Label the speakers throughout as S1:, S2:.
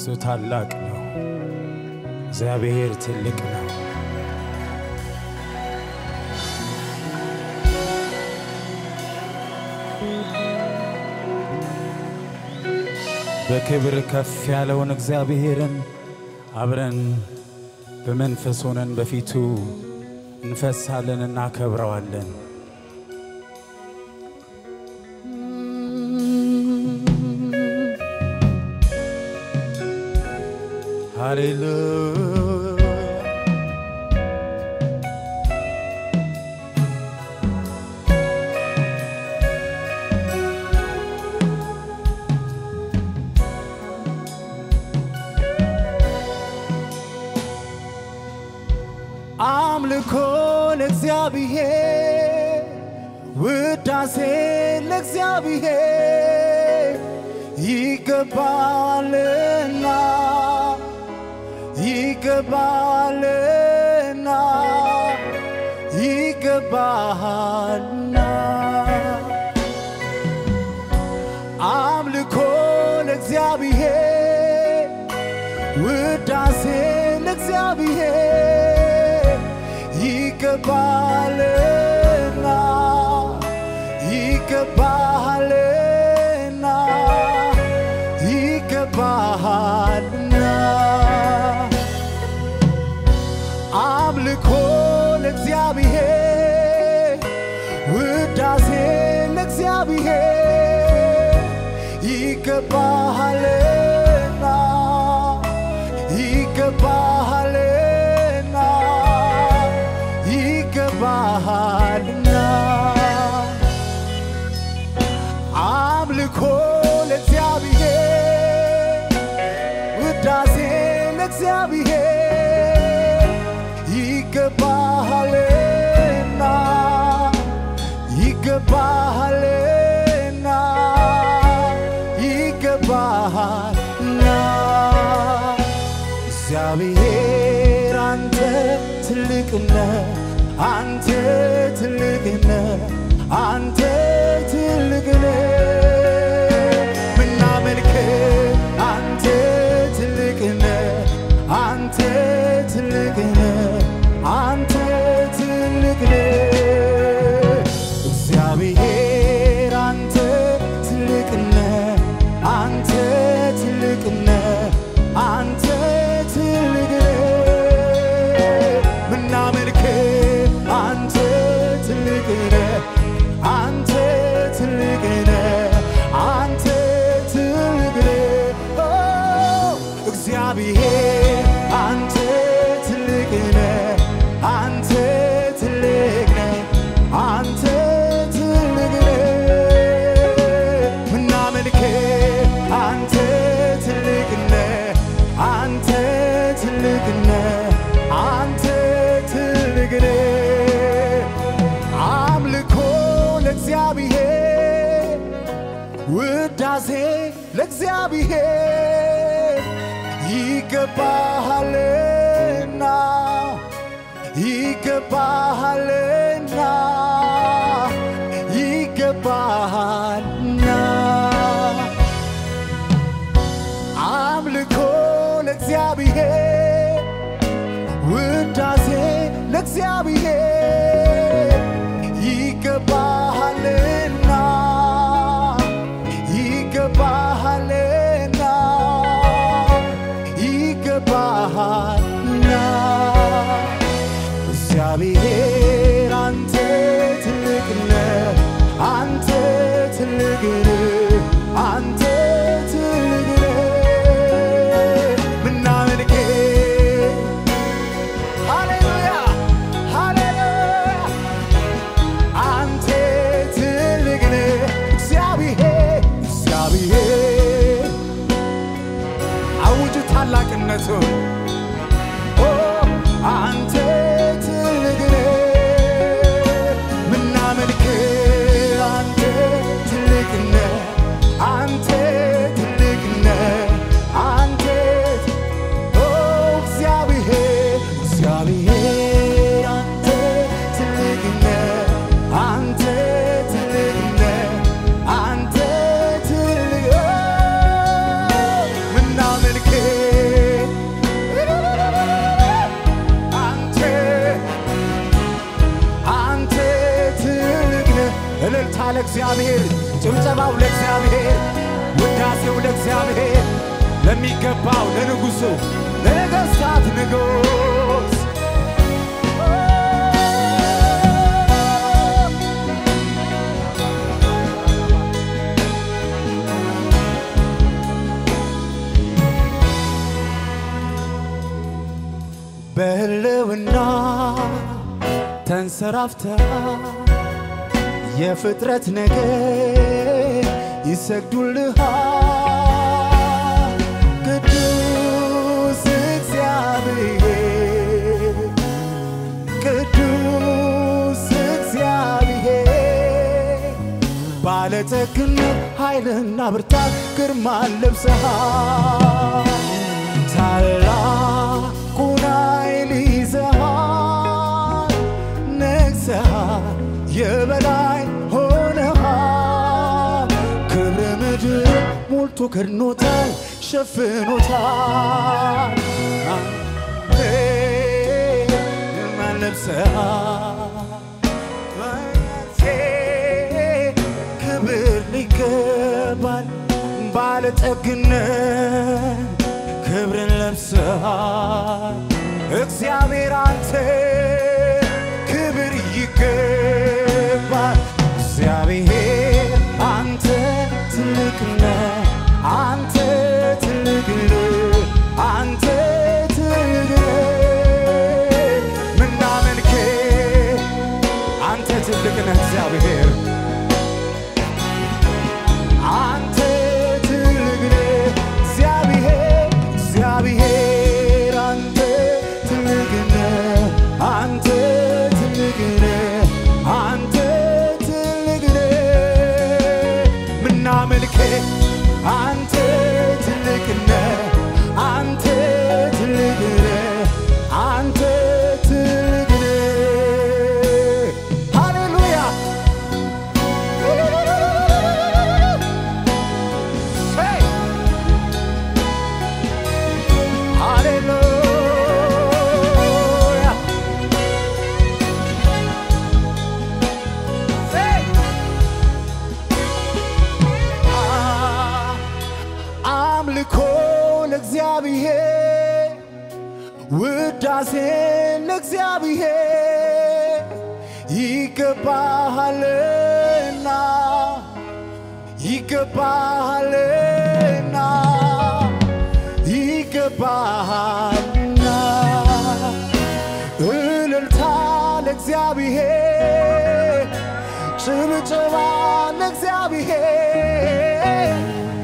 S1: እሱ ታላቅ ነው። እግዚአብሔር ትልቅ ነው። በክብር ከፍ ያለውን እግዚአብሔርን አብረን በመንፈስ ሆነን በፊቱ እንፈሳለን፣ እናከብረዋለን። ሃሌሉያ አምልኮ ለእግዚአብሔር ውዳሴ ለእግዚአብሔር ይገባልና ይገባልና ይገባልና አምልኮ ለእግዚአብሔር ውዳሴ ለእግዚአብሔር ይገባልና ይገባልና ይገባልና አምልኮ ለእግዚአብሔር ውዳሴ ለእግዚአብሔር ይገባሃልና ይገባሃልና ይገባሃልና አምልኮ ለእግዚአብሔር ውዳሴ ለእግዚአብሔር ይገባሃልና ይገባሃልና ይገባሃልና እግዚአብሔር አንተ ትልቅነ አንተ ትልቅነ አንተ ትልቅነ ምናመልክ አንተ ትልቅነ አንተ ትልቅነ አንተ ትልቅነ እግዚአብሔር አንተ ትልቅነ አንተ ትልቅነ አንተ ትልቅነ ምናመልክ አንተ ትልቅነ አንተ ትልቅነ አንተ ትልቅነ ኦ እግዚአብሔር አንተ ትልቅነ አንተ ትልቅነ አንተ ትልቅነ ምናመልክ አንተ ትልቅነ አንተ ትልቅነ አንተ ትልቅነ አምልኮ ለእግዚአብሔር ውዳሴ ለእግዚአብሔር ይገባሃልና ይገባሃልና ይገባሃልና አምልኮ ለእግዚአብሔር ውዳሴ ለእግዚአብሔር ይገባሃልና ይገባሃልና ይገባሃልና እግዚአብሔር አንተ ትልቅነ አንተ ትልቅነ አንተ ትልቅነ ምናመልክ ሃሌሉያ ሃሌሉያ አንተ ትልቅነ እግዚአብሔር እግዚአብሔር አውጁ ታላቅነቱን ኦ አንተ ትልቅነ ምናመልክ አንተ ትልቅነ አንተ ትልቅነ አንተ ኦ እግዚአብሔር እግዚአብሔር አንተ ትልቅነ አንተ ትልቅነ አንተ ትልቅ ምናመልክ ለእግዚአብሔር፣ ጭብጨባው ለእግዚአብሔር፣ ውዳሴው ለእግዚአብሔር፣ ለሚገባው ለንጉሡ ለነገሥታት ንጉሥ በህልውና ተንሰራፍታ የፍጥረት ነገር ይሰግዱልሃል ቅዱስ እግዚአብሔር ቅዱስ እግዚአብሔር ባለጠግነት ኃይልና ብርታት ግርማን ለብሰሃል ታላቁን ኃይል ይዘሃል ነግሰሃል የበላይ ሆነሃል ክብረ ምድር ሞልቶ ከድኖታል ሸፍኖታል ማን ለብሰሃል ክብር ሊገባል ባለጠግነት ክብርን ለብሰሃል እግዚአብሔር አንተ ክብር ይገባል እግዚአብሔር አንተ ትልቅ ነህ አንተ ትልቅ ነህ አንተ ትልቅ ነህ ምናመልክህ አንተ ትልቅ ነህ እግዚአብሔር አንተ ትልቅ ነህ እግዚአብሔር እግዚአብሔር አንተ ትልቅ ነህ አንተ ትልቅ ነህ አንተ ትልቅ ነህ ምናመልክህ አንተ ትልቅ ነህ አንተ ትልቅ ነህ አንተ ትልቅ ነህ ሃሌሉያ Hey! Hallelujah! Hey! Ah, አምልኮ ለእግዚአብሔር ውዳሴ ለእግዚአብሔር ይገባሃልና ይገባሃልና ይገባሃልና እልልታ ለእግዚአብሔር ጭብጨባ ለእግዚአብሔር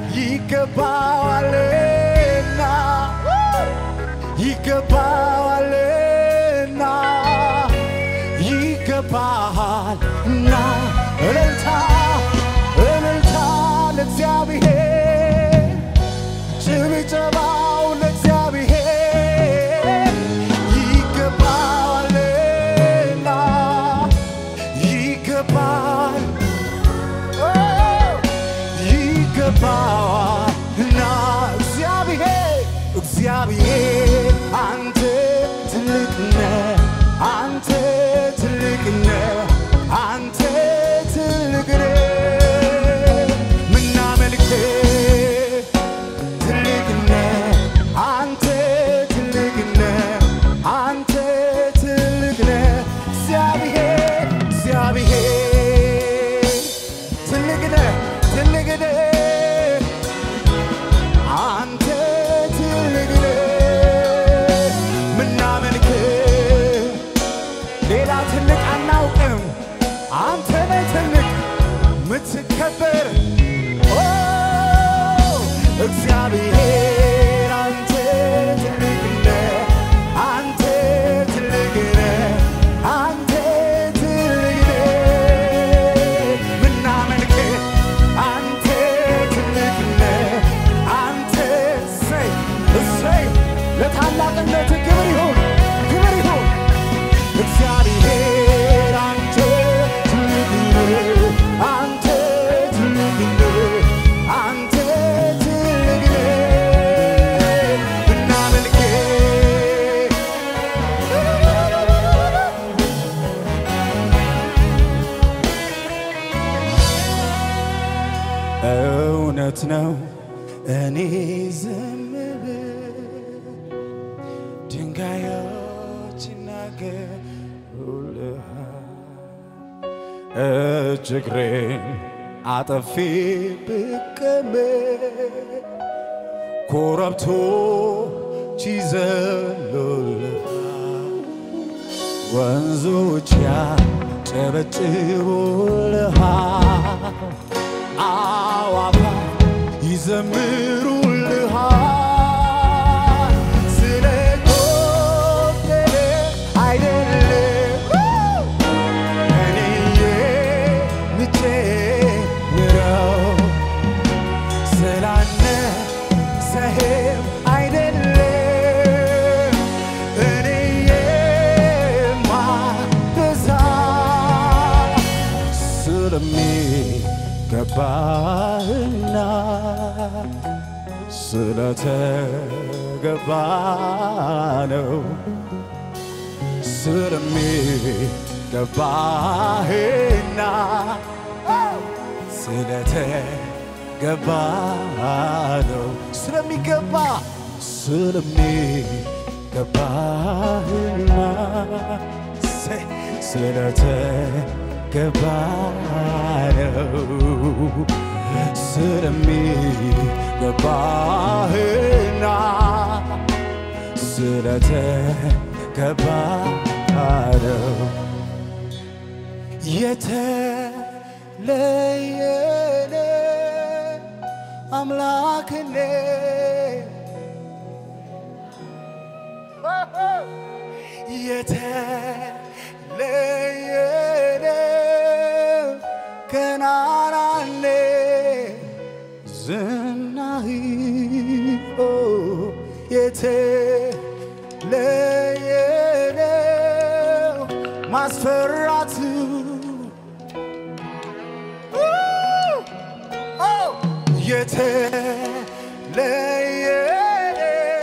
S1: ይገባዋልና ይገባዋልና ይገባሃልና እልልታ እልልታ ለእግዚአብሔር ጭብጨባው ለእግዚአብሔር ይገባዋልና ይገባል ይገባዋልና እግዚአብሔር እግዚአብሔር አንተ ትልቅ ነህ አንተ ትልቅ ነህ አንተ ትልቅ ነህ ምናመልክህ ትልቅ ነህ አንተ ትልቅ ነህ አንተ ትልቅ ነህ እግዚአብሔር እግዚአብሔር ትልቅ ነህ ትልቅ ነህ አንተ ትልቅ ነህ ምናመልክህ ሌላ ትልቅ አናውቅም አንተ ነህ ትልቅ ምትከበር ኦ እግዚአብሔር አንተ ትልቅ ነህ አንተ ትልቅ ነህ አንተ ትልቅ ነህ ምናመልክህ አንተ ትልቅ ነህ አንተ እሰይ እሰይ ለታላቅነት ክብር ይሁን ክብር ይሁን እግዚአብሔር አንተ ትልቅ ነህ አንተ ትልቅ ነህ እውነት ነው እኔ ዝም ብል ድንጋዮች ይናገሩልሃል። እጅ እግሬን አጠፌ ብቀመጥ ኮረብቶች ይዘሉልሃል። ወንዞች ያጨበጭቡልሃል። አዋፋት ይዘምሩልሃል። ስለ ጎደለ አይደለም እኔ የምጨምረው ስላነሰህም አይደለም እኔ የማበዛ ስለሚገባህና ስለተገባ ነው ስለሚገባህና ስለተገባ ነው ስለሚገባ ስለሚገባህና ሴ- ስለተገባ ነው ስለሚገባህና ስለተገባ ነው የተለየነ አምላክኔ የተለየነ ገናናኔ ዝናህ ኦ የተለየነ ማስፈራቱ የተለየነ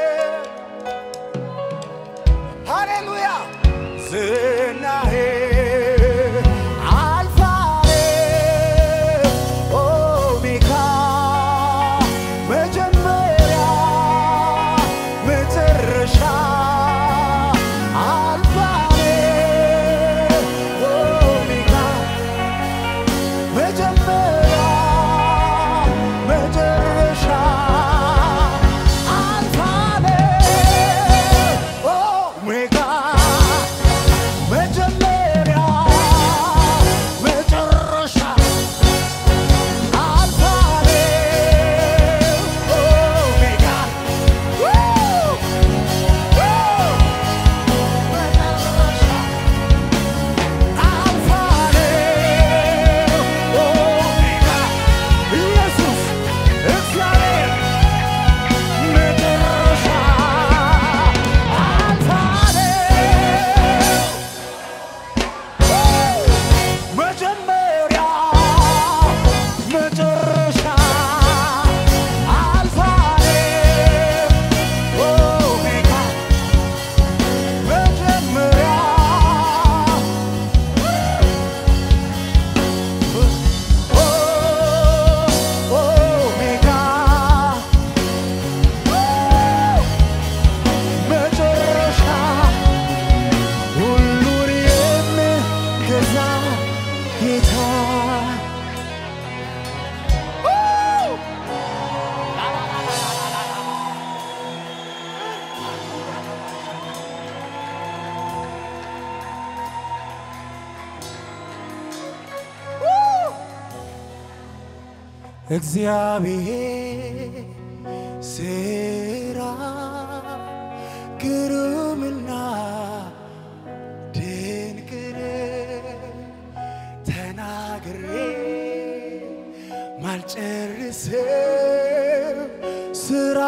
S1: ሃሌሉያ ዝናሄ አልፋሬ ኦሜጋ መጀመሪያ መጨረሻ አልፋሬ ኦሜጋ መጀመሪያ መጨረሻ አልፋሬ ኦሜጋ መጀመሪያ መጨረሻ አልፋሬ ኦሜጋ መጨረሻ አልፋሬ ኦሜጋ ኢየሱስ እግዚአብሔር መጨረሻ አልፋሬ መጀመሪያ መጨረሻ አልፋሬ ኦሜጋ መጀመሪያ ኦሜጋ መጨረሻ ሁሉን የምገዛ ጌታ እግዚአብሔር ስራ ግሩምና ድንቅ ነው። ተናግሬ ማልጨርሰው ስራ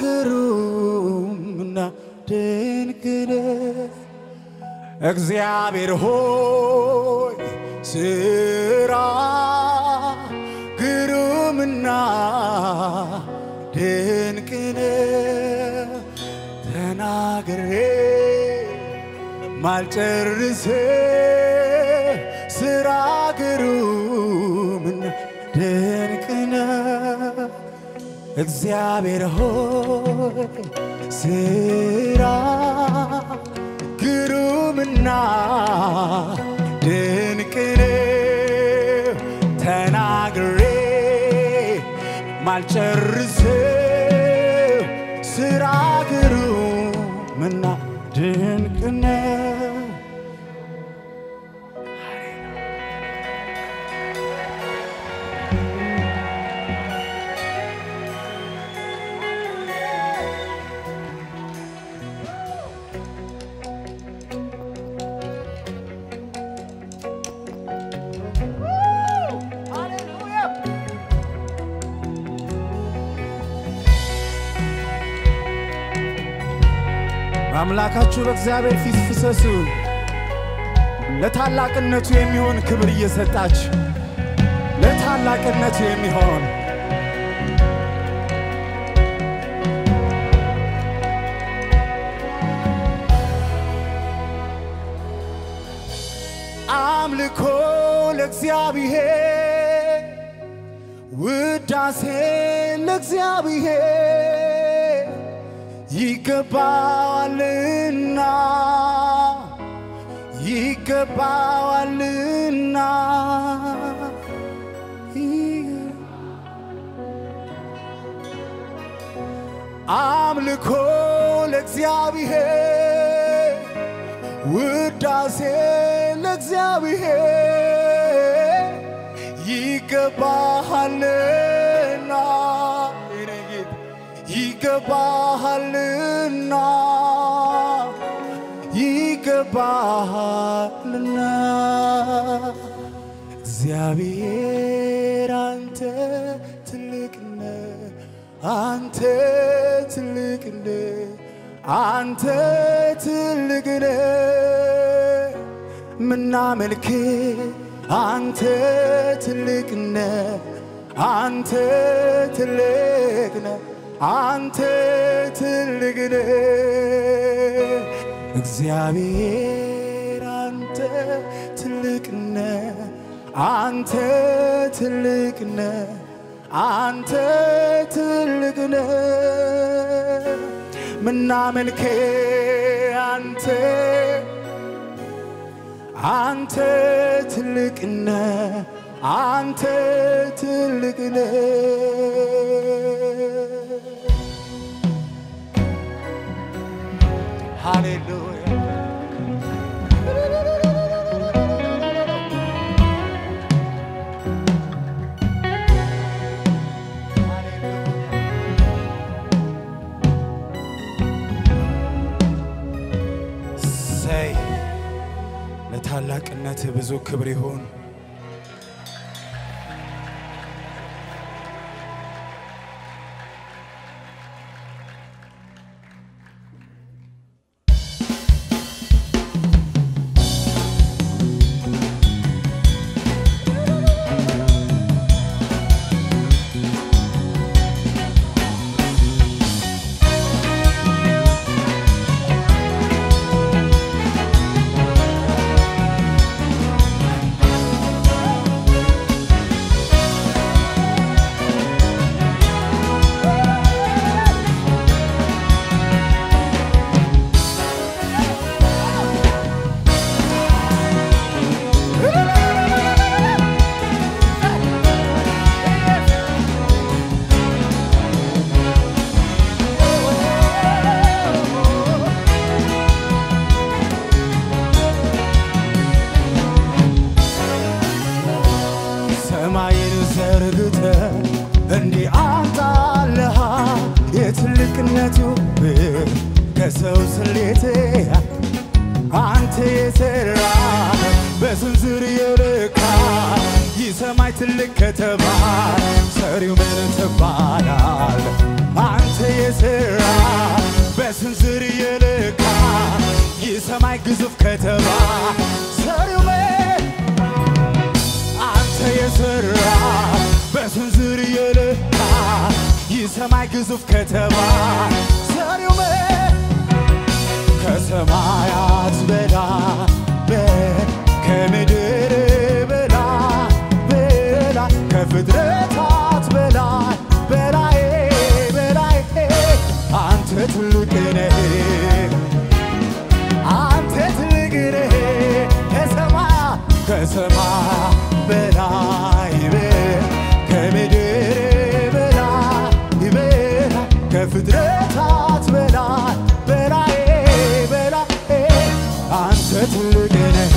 S1: ግሩምና ድንቅ ነው። እግዚአብሔር ሆይ ስራ ግሩምና ድንቅ ነው። ተናግሬ ማልጨርስ ስራ ግሩምና ድንቅ ነው። እግዚአብሔር ሆይ ስራ ግሩምና ድንቅ ነው። ተናግሬ ማልጨርሰው ስራ ግሩምና ድንቅ ነው። በአምላካችሁ በእግዚአብሔር ፊት ፍሰሱ። ለታላቅነቱ የሚሆን ክብር እየሰጣችሁ ለታላቅነቱ የሚሆን አምልኮ ለእግዚአብሔር ውዳሴ ለእግዚአብሔር ይገባዋልና ይገባዋልና አምልኮ ለእግዚአብሔር ውዳሴ ለእግዚአብሔር ይገባሃልና የኔ ጌታ ይገባሃልና ይገባሃልና እግዚአብሔር አንተ ትልቅ ነህ፣ አንተ ትልቅ ነህ፣ አንተ ትልቅ ነህ። ምናመልክ አንተ ትልቅ ነህ፣ አንተ ትልቅ ነህ፣ አንተ ትልቅ ነህ። እግዚአብሔር አንተ ትልቅ ነህ፣ አንተ ትልቅ ነህ፣ አንተ ትልቅ ነህ። ምናመልክ አንተ አንተ ትልቅ ነህ፣ አንተ ትልቅ ነህ። ሃሌሉያ ሰይ ለታላቅነት ብዙ ክብር ይሁን። ሰማይን ዘርግተ እንዲህ አንጣለሃ የትልቅነቱ ብር ከሰው ስሌት አንተ የሰራ በስንዝር የልካ ይህ ሰማይ ትልቅ ከተባለ ሰሪው ምን ትባላል? አንተ የሰራ በስንዝር የልካ ይህ ሰማይ ግዙፍ ከተባለ ሰሪው ምን አንተ የሰራ በስንዝር የለካ ይህ ሰማይ ግዙፍ ከተማ ሰሪው ምን ከሰማያት በላይ በ- ከምድር በላይ በላይ ከፍጥረታት በላይ በላይ ከሰማይ በላይ በ- ከምድር በላይ በላይ ከፍጥረታት በላይ በላይ በላይ አንተ ትልቅ ነህ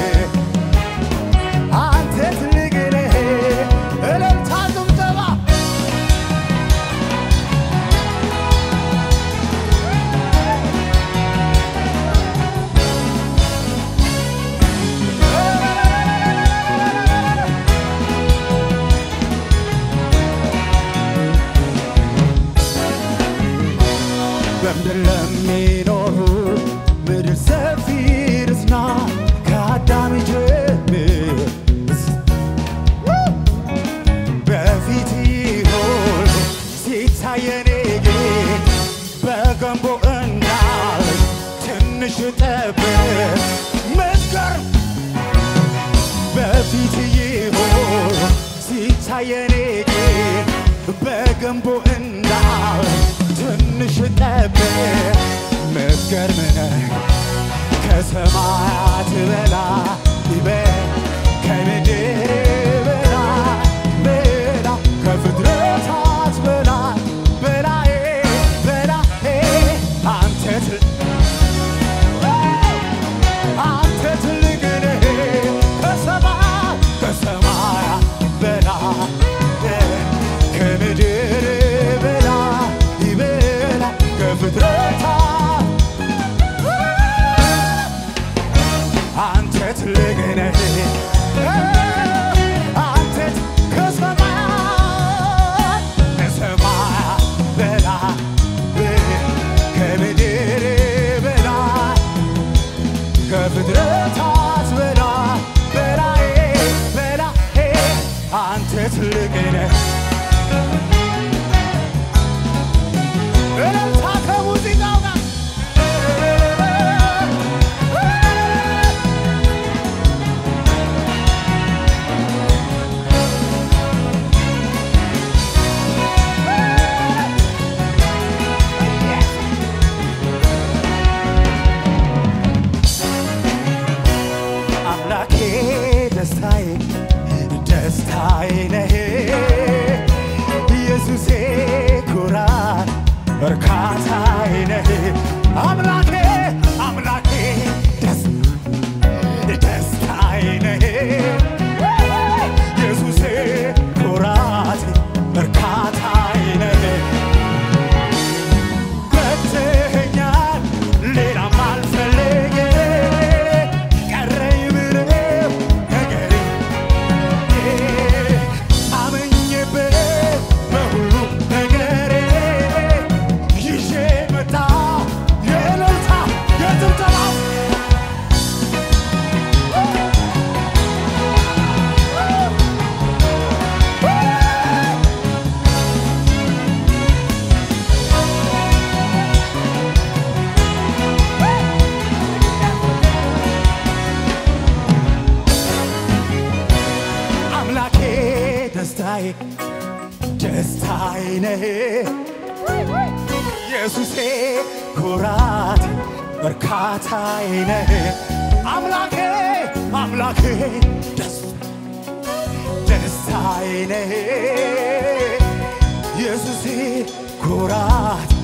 S1: አንተ ትልቅ ነህ እልልታ ጭብጨባ በምድር ለሚኖሩ ምድር ሰፊ ርስና ከአዳም ጀምር በፊት ሆኖ ሲታየኔ ጌጥ በገንቦ እንዳል ትንሽ ጠብቅ መስገር በፊት ይሆን ሲታየኔ ጌጥ በገንቦ እንዳል ትንሽ ጠብቅ መስገርም ነህ ከሰማያት በላይ በ- ከምድር በላይ በላይ ከፍጥረታት በላይ በላይ በላይ አንተ ት- አንተ ትልቅ ነህ ከሰማይ ከሰማያት በላይ ከምድር በላይ በላይ ከፍጥረታት አንተ ትልቅ ነህ አንተ ከሰማይ ከሰማይ በላይ ከምድር በላይ ከፍጥረታት በላይ በላይ በላይ አንተ ትልቅ ነህ እልልታ ከሙዚቃው ጋር አምላኬ ደስታዬ ደስታዬ ነህ ኢየሱሴ ኩራት እርካታዬ ነህ አምላኬ አምላኬ ደስ ደስታዬ ነህ ኢየሱሴ ኩራት እርካታዬ ነህ በትኛል ሌላም አልፈልግ ቀረኝ ብለው ነገር አመኝበት በሁሉ ነገር ይዤ መጣ የእልልታ የጭብጨባ አምላኬ ደስታዬ ደስታዬ ነህ ኢየሱሴ ኩራት እርካታዬ ነህ አምላኬ አምላኬ ደስ ደስታዬ ነህ ኢየሱሴ ኩራት